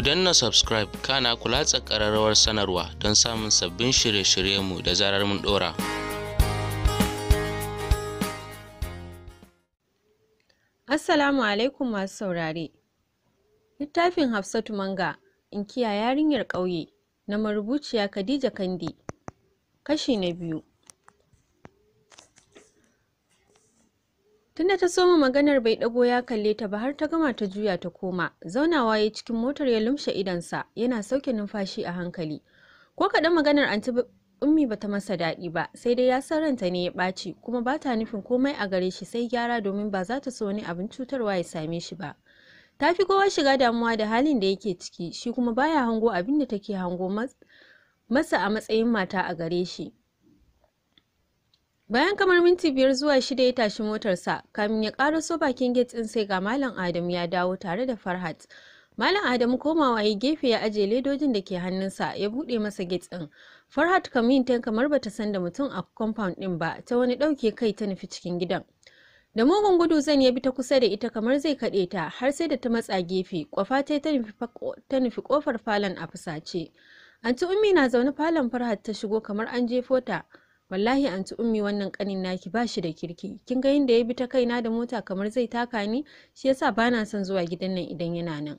danna subscribe kana ku latsa ƙararrawar sanarwa don samun sabbin shirye-shiryenmu da zarar mun ɗora. Assalamu alaikum masu saurare. Littafin Hafsatu Manga, Inkiya yarinyar ƙauye, na marubuciya Khadija Kandi. Kashi na biyu. Tunda ta soma maganar bai ɗago ya kalle ta ba har ta gama ta juya ta koma, zaunawa ya cikin motar ya lumshe idonsa yana sauke numfashi a hankali. Ko kaɗan maganar anti ummi bata masa daɗi ba, sai dai ya san ranta ne ya ɓaci kuma ba ta nufin komai a gare shi sai gyara domin ba za ta so wani abin cutarwa ya same shi ba. Ta fi kowa shiga damuwa da halin da yake ciki, shi kuma baya hango abin da take hango masa a matsayin mata a gare shi. Bayan kamar minti biyar zuwa shida ya tashi motarsa, kamin ya ƙaraso bakin gate ɗin sai ga Malam Adamu ya dawo tare da Farhat. Malam Adamu komawa ya gefe ya aje ledojin da ke hannunsa ya buɗe masa gate ɗin. Farhat kamin ta kamar bata san da mutum a compound ɗin ba, ta wani ɗauke kai ta nufi cikin gidan. Da mugun gudu zan ya bi ta kusa da ita kamar zai kaɗe ta har sai da ta matsa gefe, kwafa ta ta nufi kofar falon a fusace. Anti Ummi na zaune falon Farhat ta shigo kamar an jefo ta. wallahi anti ummi wannan kanin naki ba shi da kirki kin ga yadda ya bi ta kaina da mota kamar zai taka ni shi yasa bana son zuwa gidan nan idan yana nan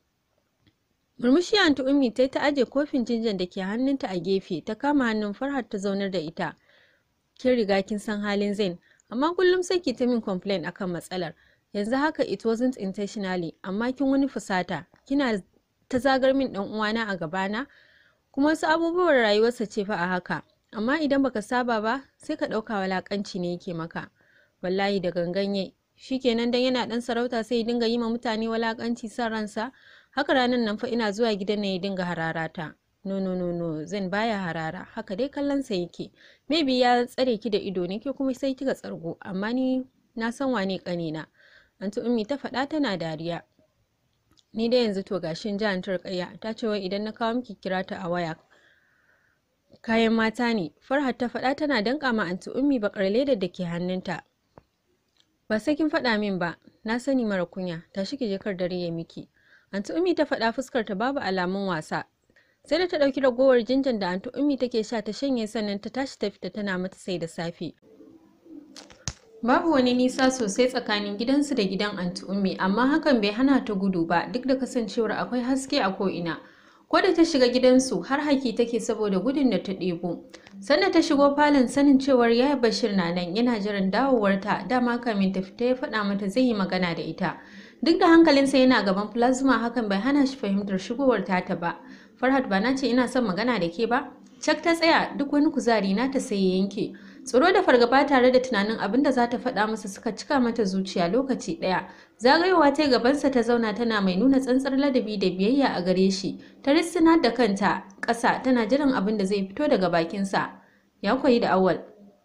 murmushi anti ummi ta ta aje kofin jinjan da ke hannunta a gefe ta kama hannun farhat ta zaunar da ita kin riga kin san halin zain amma kullum sai ki ta min complain akan matsalar yanzu haka it wasn't intentionally amma kin wani fusata kina ta zagar min dan uwana a gabana kuma wasu abubuwan rayuwarsa ce fa a haka amma idan baka saba ba sai ka ɗauka walakanci ne yake maka wallahi da ganganye shikenan dan yana dan sarauta sai ya dinga yi ma mutane walakanci san ransa haka ranar nan fa ina zuwa gidan nan ya dinga hararata no no no no zan baya harara haka dai kallon sa yake maybe ya tsare ki da ido ne ke kuma sai kika tsargo amma ni na san wane kanina anti ummi ta faɗa tana dariya ni dai yanzu to gashin jihar turkayya ta ce wai idan na kawo miki kira ta a waya kayan mata ne farhat ta faɗa tana danƙa ma anti ummi bakar ledar da ke hannunta ba sai kin faɗa min ba na sani mara kunya tashi ki je kar dare ya miki anti ummi ta faɗa fuskar ta babu alamun wasa sai da ta ɗauki ragowar jinjan da anti ummi take sha ta shanye sannan ta tashi ta fita tana mata sai da safe babu wani nisa sosai tsakanin gidansu da gidan anti ummi amma hakan bai hana ta gudu ba duk da kasancewar akwai haske a ko'ina ko da ta shiga gidansu har haki take saboda gudun da ta ɗebo sannan ta shigo falon sanin cewar yaya bashir na nan yana jiran dawowarta dama kamin ta fita ya faɗa mata zai yi magana da ita duk da hankalinsa yana gaban plasma hakan bai hana shi fahimtar shigowar tata ba farhat ba na ce ina son magana da ke ba cak ta tsaya duk wani kuzari na ta sai ya yanke tsoro da fargaba tare da tunanin abin da za ta faɗa masa suka cika mata zuciya lokaci ɗaya zagayowa ta gabansa ta zauna tana mai nuna tsantsar ladabi da biyayya a gare shi ta rissina da kanta ƙasa tana jiran abin da zai fito daga bakinsa ya koyi da awal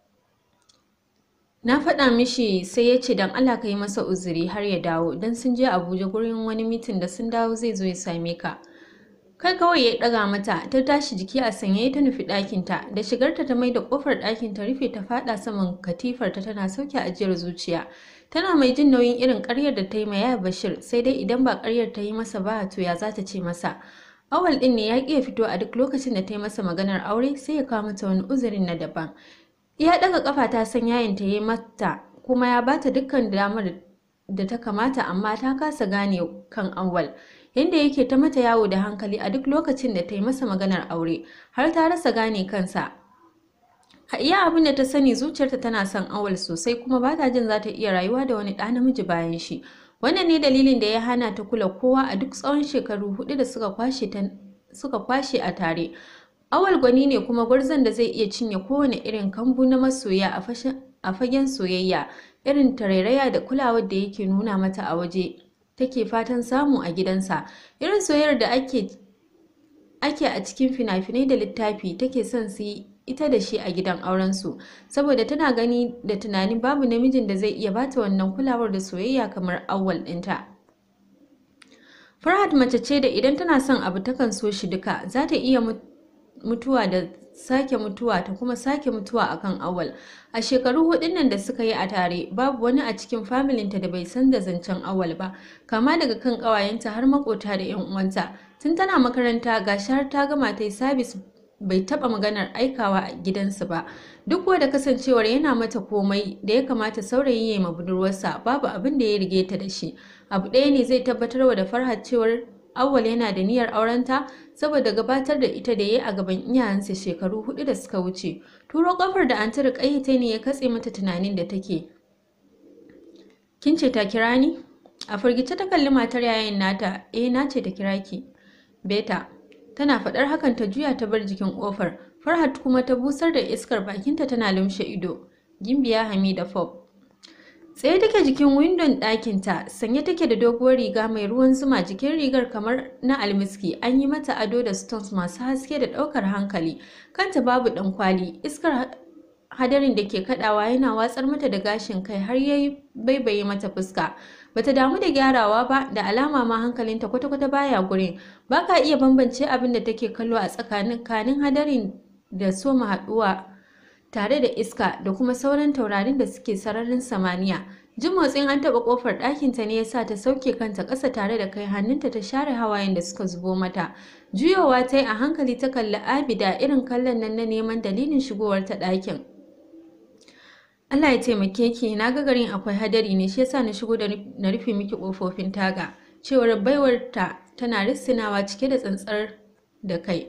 na faɗa mishi sai ya ce don allah ka yi masa uzuri har ya dawo don sun je abuja gurin wani mitin da sun dawo zai zo ya same ka kai kawai ya ɗaga mata ta tashi jiki a sanye ta nufi ɗakinta da shigarta ta mai da ƙofar ɗakin ta rufe ta faɗa saman katifarta tana sauke ajiyar zuciya tana mai jin nauyin irin ƙaryar da ta yi ma bashir sai dai idan ba ƙaryar ta yi masa ba to ya za ta ce masa awal ɗin ne ya ƙi ya fito a duk lokacin da ta yi masa maganar aure sai ya kawo mata wani uzurin na daban iya ɗaga ƙafa ta san yayin ta yi mata kuma ya bata dukkan damar da ta kamata amma ta kasa gane kan awal yadda yake ta mata yawo da hankali a duk lokacin da ta yi masa maganar aure har ta rasa gane kansa a iya abin da ta sani zuciyarta tana son awal sosai kuma ba ta jin za ta iya rayuwa da wani ɗa namiji bayan shi wannan ne dalilin da ya hana ta kula kowa a duk tsawon shekaru hudu da suka kwashe suka kwashe a tare awal gwani ne kuma gwarzon da zai iya cinye kowane irin kambu na masoya a fagen soyayya irin tarairaya da kulawar da yake nuna mata a waje take fatan samu a gidansa irin soyayyar da ake ake a cikin fina-finai da littafi take son su yi ita da shi a gidan aurensu saboda tana gani da tunanin babu namijin da zai iya bata wannan kulawar da soyayya kamar awwal ɗinta Farhat mace ce da idan tana son abu takan so shi duka za ta iya mutuwa da sake mutuwa ta kuma sake mutuwa akan awal a shekaru hudun nan da suka yi a tare babu wani a cikin familinta da bai san da zancen awal ba kama daga kan ƙawayenta har makota da yan uwanta tun tana makaranta gashi har ta gama ta yi sabis bai taba maganar aikawa a gidansu ba duk da kasancewar yana mata komai da ya kamata saurayi ya ma budurwarsa babu abin da ya rige ta da shi abu ɗaya ne zai tabbatar wa da farhat cewar awwal yana da niyyar aurenta saboda gabatar da ita da ya a gaban iyayensa shekaru hudu da suka wuce turo kofar da an tara ta ne ya katse mata tunanin da take kin ce ta kira ni a firgice ta kalli matar yayin nata eh na ce ta kira ki beta tana faɗar hakan ta juya ta bar jikin ƙofar farhat kuma ta busar da iskar bakinta tana lumshe ido gimbiya hamida fob tsaye take jikin windon ɗakinta sanye take da doguwar riga mai ruwan zuma jikin rigar kamar na almiski an yi mata ado da stones masu haske da ɗaukar hankali kanta babu ɗan kwali iskar hadarin da ke kaɗawa yana watsar mata da gashin kai har yayi baibaye mata fuska bata damu da gyarawa ba da alama ma hankalinta kwata-kwata baya gurin baka iya bambance abin da take kallo a tsakanin kanin hadarin da soma haɗuwa tare da iska da kuma sauran taurarin da suke sararin samaniya jin motsin an taɓa ƙofar ɗakinta ne yasa ta sauke kanta ƙasa tare da kai hannunta ta share hawayen da suka zubo mata juyowa ta yi a hankali ta kalli abida irin kallon nan na neman dalilin shigowar ta ɗakin Allah ya taimake ki na ga garin akwai hadari ne shi yasa na shigo da na rufe miki kofofin taga cewar baiwar ta tana rissinawa cike da tsantsar da kai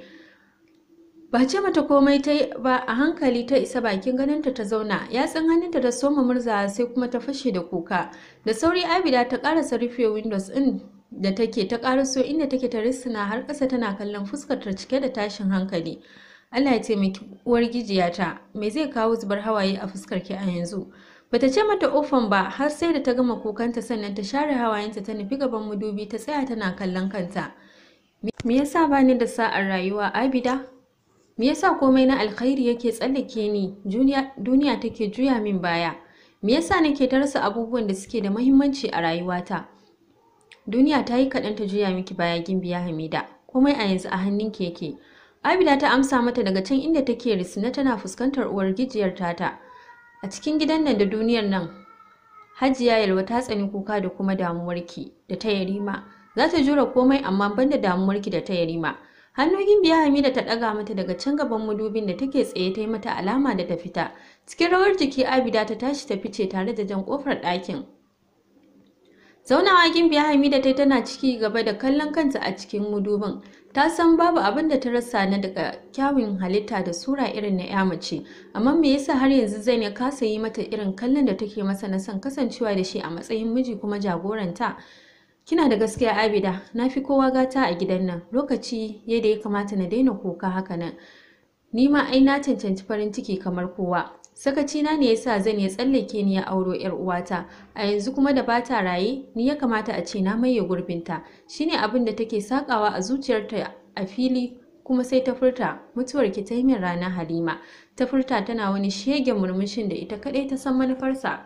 ba ce mata komai ta yi ba a hankali ta isa bakin ganinta ta zauna yatsun hannunta ta soma murza sai kuma ta fashe da kuka da sauri abida ta karasa rufe windows din da take ta karaso inda take ta rissina har ƙasa tana kallon fuskar ta cike da tashin hankali Allah ya taimaki uwar gijiyata me zai kawo zubar hawaye a fuskar ki a yanzu bata ce mata ofan ba har sai da ta gama kukanta sannan ta share hawayenta ta nufi gaban madubi ta tsaya tana kallon kanta me yasa bani da sa'ar rayuwa abida me yasa komai na alkhairi yake tsallake ni duniya take juya min baya me yasa nake ta rasa abubuwan da suke da muhimmanci a rayuwata duniya ta yi kaɗan ta juya miki baya gimbiya hamida komai a yanzu a hannunki yake Abida ta amsa mata daga can inda take risina tana fuskantar uwar gijiyar tata. A cikin gidan nan da duniyar nan, Hajiya Yalwa ta tsani kuka da kuma damuwarki da ta yarima. Za ta jura komai amma banda damuwarki da ta yarima. Hannu gimbiya Hamida ta ɗaga mata daga can gaban madubin da take tsaye ta yi mata alama da ta fita. Cikin rawar jiki Abida ta tashi ta fice tare da jan ƙofar ɗakin. Zaunawa gimbiya Hamida ta tana ciki gaba da kallon kanta a cikin mudubin. Ta san babu abin da ta rasa na daga kyawun halitta da sura irin na ya mace, amma me yasa har yanzu zai ya kasa yi mata irin kallon da take masa na son kasancewa da shi a matsayin miji kuma jagoranta? Kina da gaskiya Abida, na fi kowa gata a gidan nan, lokaci yadda ya kamata na daina kuka haka nan. Ni ma ai na cancanci farin ciki kamar kowa. Sakacina ne yasa zan ya tsallake ni ya auro yar uwata. A yanzu kuma da bata raye, ni ya kamata a ce na maye gurbinta. Shine abin da take sakawa a zuciyarta a fili kuma sai ta furta mutuwar ki ta yi min rana Halima. Ta furta tana wani shege murmushin da ita kadai ta san manufarsa.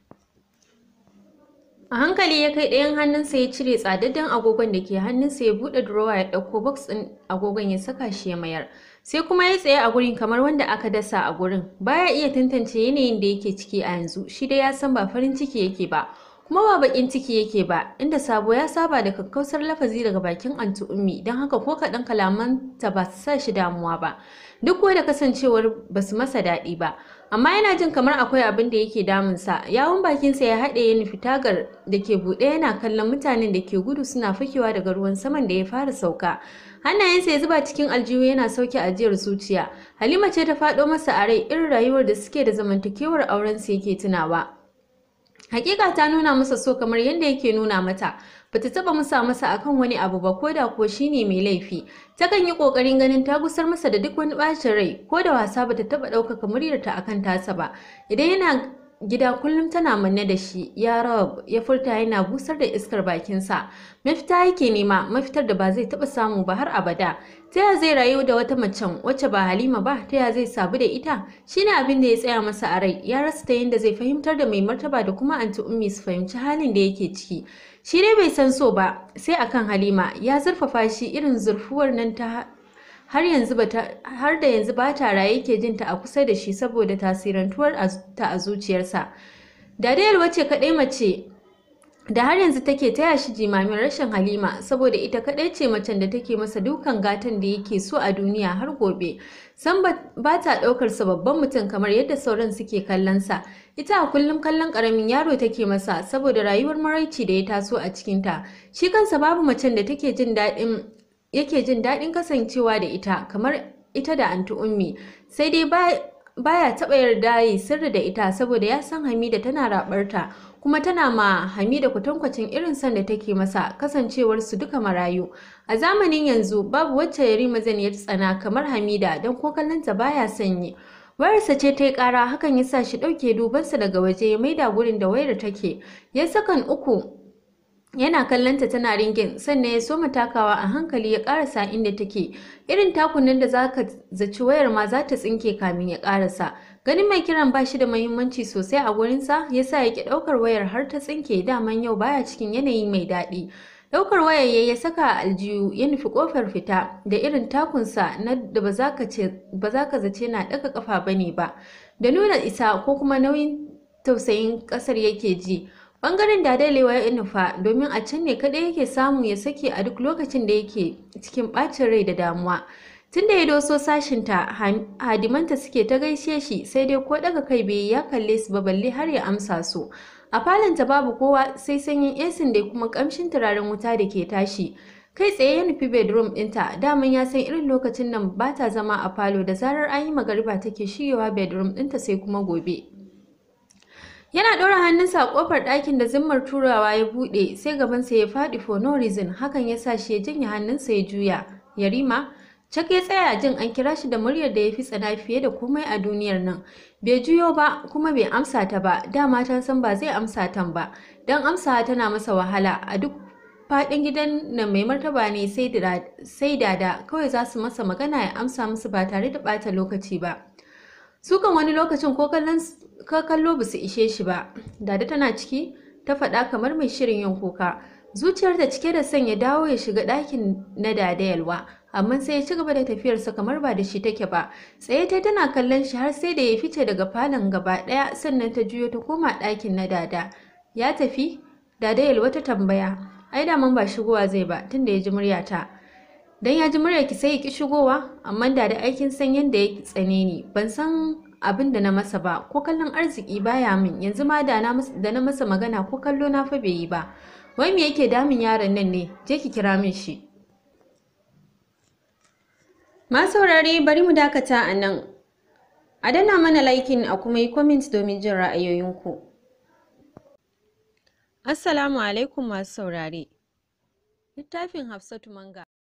A hankali ya kai ɗayan hannunsa ya cire tsadaddan agogon da ke hannunsa ya buɗe durowa ya ɗauko box ɗin agogon ya saka shi ya mayar. Sai kuma ya tsaye a gurin kamar wanda aka dasa a gurin. Baya iya tantance yanayin da yake ciki a yanzu. Shi dai ya san ba farin ciki yake ba. Kuma ba bakin ciki yake ba, inda Sabo ya saba da kakkausar lafazi daga bakin Antu Ummi, don haka ko kaɗan kalamanta ba su sa shi damuwa ba. Duk kuwa da kasancewar ba su masa daɗi ba. Amma yana jin kamar akwai abin da yake damunsa. Yawun bakinsa ya haɗe ya nufi tagar da ke buɗe yana kallon mutanen da ke gudu suna fakewa daga ruwan saman da ya fara sauka. Hannayensa ya zuba cikin aljihu yana sauke ajiyar zuciya. Halima ce ta faɗo masa a rai irin rayuwar da suke da zamantakewar aurensu yake tunawa. Hakika ta nuna masa so kamar yadda yake nuna mata. Bata taba musa masa akan wani abu ba ko da ko shine mai laifi. Takan yi kokarin ganin ta gusar masa da duk wani bacin rai ko da wasa bata taba ɗaukaka muryarta akan tasa ba. Idan yana gida kullum tana manne da shi ya rab ya furta yana busar da iskar bakinsa mafita yake nema mafitar da ba zai taɓa samu ba har abada ta ya zai rayu da wata macen wacce ba halima ba ta ya zai sabu da ita shine abin da ya tsaya masa a rai ya rasa ta yadda zai fahimtar da mai martaba da kuma anti ummi su fahimci halin da yake ciki shi dai bai san so ba sai akan halima ya zurfafa shi irin zurfuwar nan ta har yanzu har da yanzu ba ta raye yake jin ta a kusa da shi saboda tasirantuwar ta a zuciyarsa Dada Yalwa ce kaɗai mace da har yanzu take taya shi jimamin rashin Halima saboda ita kaɗai ce macen da take masa dukan gatan da yake so a duniya har gobe san ba ta ɗaukar sa babban mutum kamar yadda sauran suke kallon sa ita a kullum kallon ƙaramin yaro take masa saboda rayuwar maraici da ya taso a cikinta shi kansa babu macen da take jin daɗin yake jin daɗin kasancewa da ita kamar ita da anti ummi sai dai baya taɓa yarda yi sirri da ita saboda ya san Hamida tana raɓarta kuma tana ma Hamida kwatankwacin irin son da take masa kasancewar su duka marayu a zamanin yanzu babu wacce Yarima zan ya tsana kamar Hamida don ko kallonta baya sanyi wayarsa ce ta yi ƙara hakan ya sa shi ɗauke dubansa daga waje ya maida gurin da wayar take ya sakan uku yana kallonta tana ringin sannan ya soma takawa a hankali ya karasa inda take irin takunan da zaka zaci wayar ma za ta tsinke kamin ya karasa ganin mai kiran ba shi da muhimmanci sosai a gurinsa ya sa ya ki ɗaukar wayar har ta tsinke daman yau baya cikin yanayi mai daɗi ɗaukar wayar ya ya saka a aljihu ya nufi ƙofar fita da irin takunsa na da ba za ka zace na ɗaga ƙafa bane ba da nuna isa ko kuma nauyin tausayin ƙasar yake ji Bangaren dadalewa ya nufa domin a can ne kaɗai yake samu ya sake a duk lokacin da yake cikin ɓacin rai da damuwa. Tun da ya doso sashinta, hadimanta suke ta gaishe shi sai dai ko daga kai bai ya kalle su ba balle har ya amsa su. A falonta babu kowa sai sanyin esin da kuma kamshin turaren wuta da ke tashi. Kai tsaye ya nufi bedroom ɗinta, daman ya san irin lokacin nan ba ta zama a falo da zarar an yi magariba take shigewa bedroom ɗinta sai kuma gobe. Yana ɗora hannunsa a ƙofar ɗakin da zimmar turawa ya buɗe sai gabansa ya faɗi for no reason hakan ya sa shi ya janye hannunsa ya juya. Yarima, Cak ya tsaya jin an kira shi da muryar da ya fi tsana fiye da komai a duniyar nan. Bai juyo ba kuma bai amsa ta ba, dama ta san ba zai amsa tan ba, don amsa tana masa wahala a duk faɗin gidan nan mai martaba ne sai dada kawai za su masa magana ya amsa musu ba tare da ɓata lokaci ba. Sukan wani lokacin ko kallon ka kallo ba su ishe shi ba dada tana ciki ta faɗa kamar mai shirin yin kuka zuciyarta cike da son ya dawo ya shiga ɗakin na dada yalwa amma sai ya ci gaba da tafiyarsa kamar ba da shi take ba tsaye ta tana kallon shi har sai da ya fice daga falon gaba ɗaya sannan ta juyo ta koma ɗakin na dada ya tafi dada yalwa ta tambaya ai daman ba shigowa zai ba tunda ya ji muryata dan ya ji muryarki sai ya ki shigowa amma da da aikin san yadda ya tsane ni ban san abin da na masa ba ko kallon arziki baya min yanzu ma da na masa magana ko kallo na fa bai yi ba wai me yake damun yaron nan ne je ki kira min shi ma saurare bari mu dakata a nan a dana mana laikin a kuma yi comment domin jin ra'ayoyinku assalamu alaikum masu saurare littafin hafsatu manga